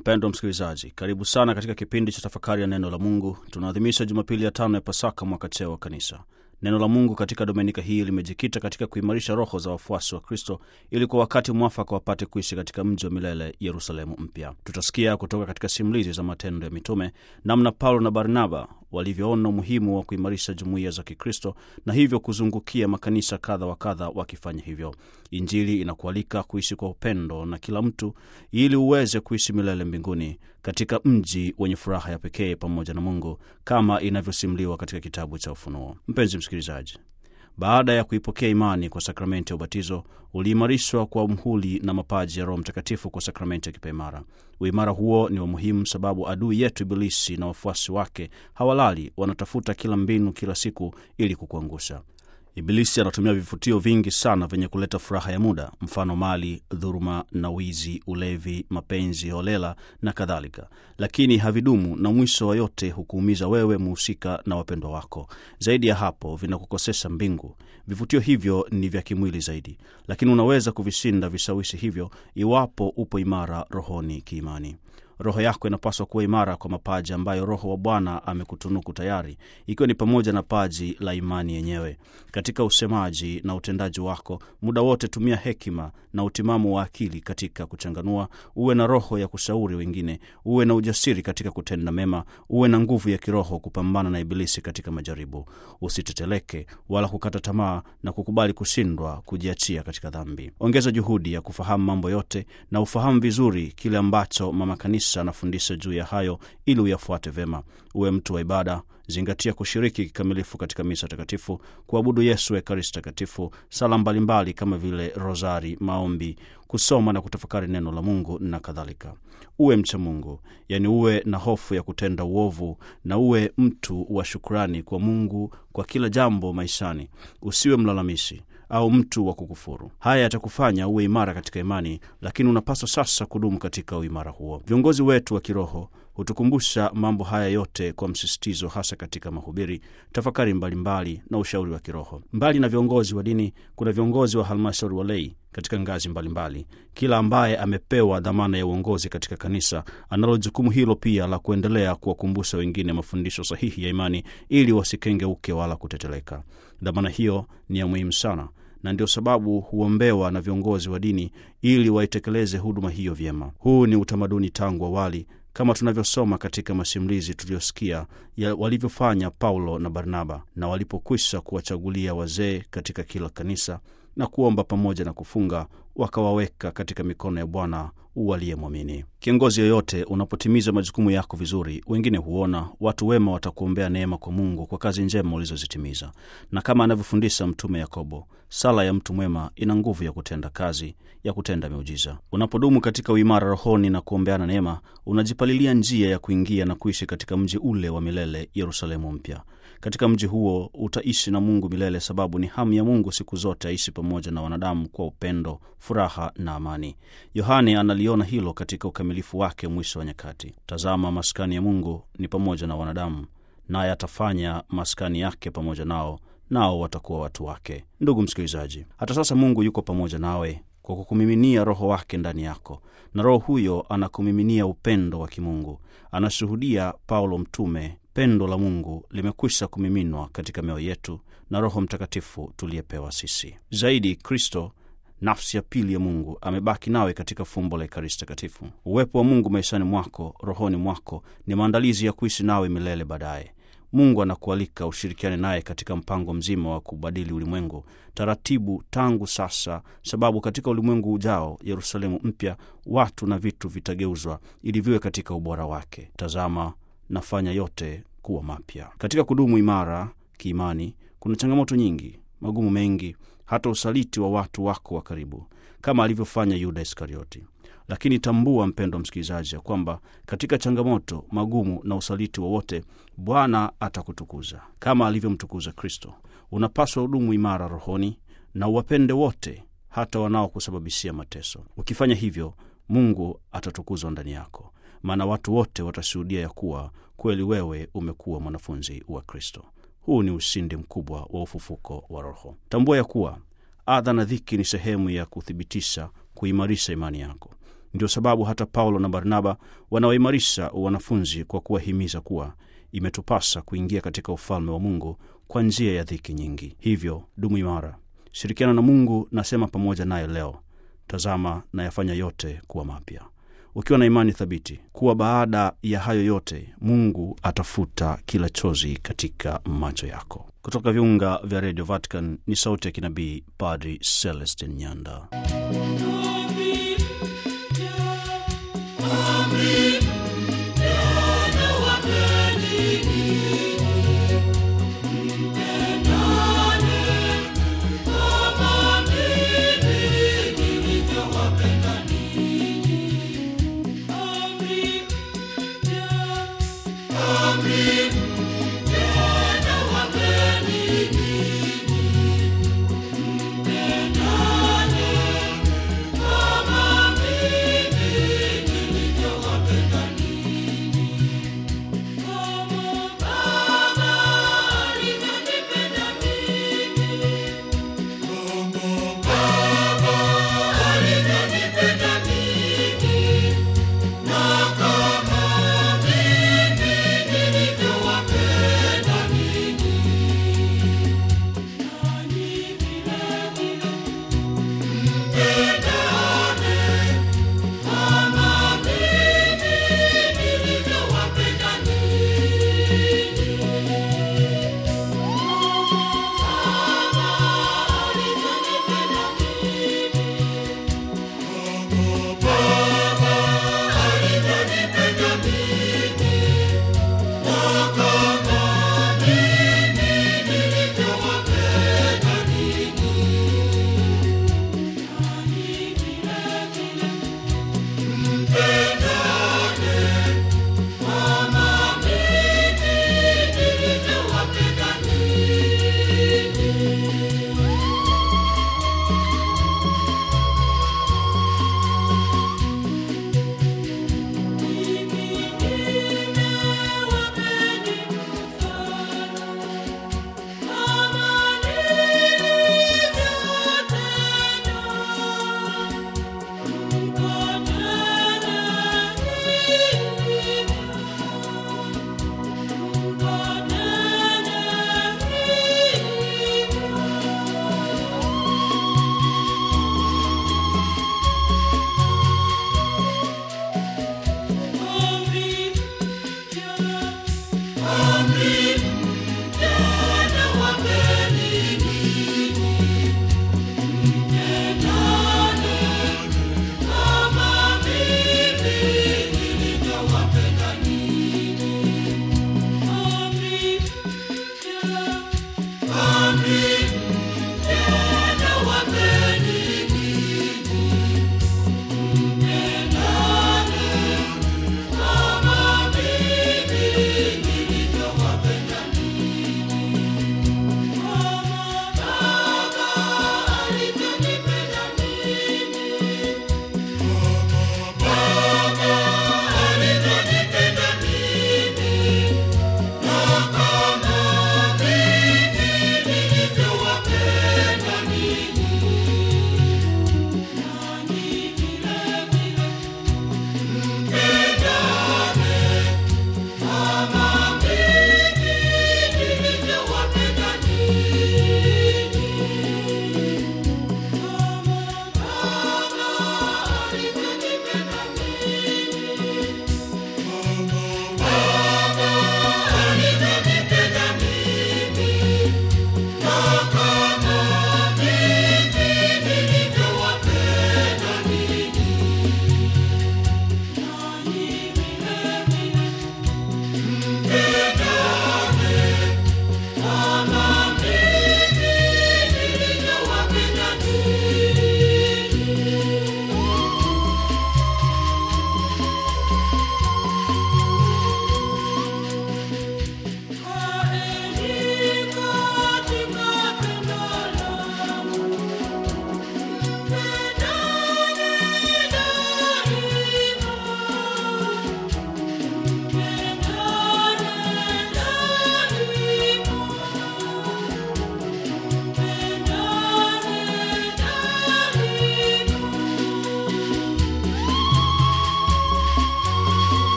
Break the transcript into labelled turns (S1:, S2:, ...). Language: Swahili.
S1: Mpendwa msikilizaji, karibu sana katika kipindi cha tafakari ya neno la Mungu. Tunaadhimisha Jumapili ya tano ya Pasaka, mwaka C wa Kanisa. Neno la Mungu katika dominika hii limejikita katika kuimarisha roho za wafuasi wa Kristo ili kwa wakati mwafaka wapate kuishi katika mji wa milele Yerusalemu mpya. Tutasikia kutoka katika simulizi za Matendo ya Mitume namna Paulo na Barnaba walivyoona umuhimu wa kuimarisha jumuiya za Kikristo na hivyo kuzungukia makanisa kadha wa kadha wakifanya hivyo. Injili inakualika kuishi kwa upendo na kila mtu ili uweze kuishi milele mbinguni katika mji wenye furaha ya pekee pamoja na Mungu kama inavyosimuliwa katika kitabu cha Ufunuo. Mpenzi msikilizaji, baada ya kuipokea imani kwa sakramenti ya ubatizo, uliimarishwa kwa mhuli na mapaji ya Roho Mtakatifu kwa sakramenti ya kipaimara. Uimara huo ni wa muhimu sababu adui yetu Ibilisi na wafuasi wake hawalali, wanatafuta kila mbinu kila siku ili kukuangusha. Ibilisi anatumia vivutio vingi sana vyenye kuleta furaha ya muda, mfano mali, dhuruma na wizi, ulevi, mapenzi holela na kadhalika, lakini havidumu na mwisho wa yote hukuumiza wewe muhusika na wapendwa wako. Zaidi ya hapo, vinakukosesha mbingu. Vivutio hivyo ni vya kimwili zaidi, lakini unaweza kuvishinda vishawishi hivyo iwapo upo imara rohoni kiimani. Roho yako inapaswa kuwa imara kwa mapaji ambayo Roho wa Bwana amekutunuku tayari, ikiwa ni pamoja na paji la imani yenyewe. Katika usemaji na utendaji wako, muda wote tumia hekima na utimamu wa akili katika kuchanganua. Uwe na roho ya kushauri wengine, uwe na ujasiri katika kutenda mema, uwe na nguvu ya kiroho kupambana na Ibilisi katika majaribu. Usiteteleke wala kukata tamaa na kukubali kushindwa, kujiachia katika dhambi. Ongeza juhudi ya kufahamu mambo yote na ufahamu vizuri kile ambacho mama kanisa anafundisha juu ya hayo ili uyafuate vema. Uwe mtu wa ibada. Zingatia kushiriki kikamilifu katika misa takatifu, kuabudu Yesu Ekaristi Takatifu, sala mbalimbali kama vile rosari, maombi, kusoma na kutafakari neno la Mungu na kadhalika. Uwe mcha Mungu, yaani uwe na hofu ya kutenda uovu na uwe mtu wa shukrani kwa Mungu kwa kila jambo maishani. Usiwe mlalamishi au mtu wa kukufuru. Haya yatakufanya uwe imara katika imani, lakini unapaswa sasa kudumu katika uimara huo. Viongozi wetu wa kiroho hutukumbusha mambo haya yote kwa msisitizo, hasa katika mahubiri, tafakari mbalimbali mbali na ushauri wa kiroho. Mbali na viongozi wa dini, kuna viongozi wa halmashauri walei katika ngazi mbalimbali mbali. Kila ambaye amepewa dhamana ya uongozi katika kanisa analo jukumu hilo pia la kuendelea kuwakumbusha wengine mafundisho sahihi ya imani ili wasikengeuke wala kuteteleka. Dhamana hiyo ni ya muhimu sana na ndio sababu huombewa na viongozi wa dini ili waitekeleze huduma hiyo vyema. Huu ni utamaduni tangu awali kama tunavyosoma katika masimulizi tuliyosikia walivyofanya Paulo na Barnaba, na walipokwisha kuwachagulia wazee katika kila kanisa na kuomba pamoja na kufunga, wakawaweka katika mikono ya Bwana waliyemwamini. Kiongozi yoyote, unapotimiza majukumu yako vizuri, wengine huona, watu wema watakuombea neema kwa Mungu kwa kazi njema ulizozitimiza, na kama anavyofundisha Mtume Yakobo, sala ya mtu mwema ina nguvu ya kutenda kazi, ya kutenda miujiza. Unapodumu katika uimara rohoni na kuombeana neema, unajipalilia njia ya kuingia na kuishi katika mji ule wa milele, Yerusalemu mpya. Katika mji huo utaishi na Mungu milele, sababu ni hamu ya Mungu siku zote aishi pamoja na wanadamu kwa upendo, furaha na amani. Yohane analiona hilo katika ukamilifu wake mwisho wa nyakati. Tazama, maskani ya Mungu ni pamoja na wanadamu, naye atafanya maskani yake pamoja nao, nao watakuwa watu wake. Ndugu msikilizaji, hata sasa Mungu yuko pamoja nawe kwa kukumiminia Roho wake ndani yako, na Roho huyo anakumiminia upendo wa kimungu. Anashuhudia Paulo mtume pendo la Mungu limekwisha kumiminwa katika mioyo yetu na Roho Mtakatifu tuliyepewa sisi. Zaidi, Kristo nafsi ya pili ya Mungu amebaki nawe katika fumbo la Ekaristi Takatifu. Uwepo wa Mungu maishani mwako, rohoni mwako, ni maandalizi ya kuishi nawe milele baadaye. Mungu anakualika ushirikiane naye katika mpango mzima wa kubadili ulimwengu taratibu tangu sasa, sababu katika ulimwengu ujao, Yerusalemu mpya, watu na vitu vitageuzwa ili viwe katika ubora wake. Tazama, nafanya yote kuwa mapya. Katika kudumu imara kiimani, kuna changamoto nyingi, magumu mengi, hata usaliti wa watu wako wa karibu, kama alivyofanya Yuda Iskarioti. Lakini tambua, mpendwa msikilizaji, ya kwamba katika changamoto, magumu na usaliti wowote, Bwana atakutukuza kama alivyomtukuza Kristo. Unapaswa hudumu imara rohoni na uwapende wote, hata wanaokusababishia mateso. Ukifanya hivyo, Mungu atatukuzwa ndani yako, maana watu wote watashuhudia ya kuwa kweli wewe umekuwa mwanafunzi wa Kristo. Huu ni ushindi mkubwa wa ufufuko wa Roho. Tambua ya kuwa adha na dhiki ni sehemu ya kuthibitisha, kuimarisha imani yako. Ndio sababu hata Paulo na Barnaba wanawaimarisha wanafunzi kwa kuwahimiza kuwa imetupasa kuingia katika ufalme wa Mungu kwa njia ya dhiki nyingi. Hivyo dumu imara, shirikiana na Mungu, nasema pamoja naye leo. Tazama na yafanya yote kuwa mapya, ukiwa na imani thabiti kuwa baada ya hayo yote Mungu atafuta kila chozi katika macho yako. Kutoka viunga vya redio Vatican ni sauti ya kinabii Padri Celestin Nyanda.
S2: Amri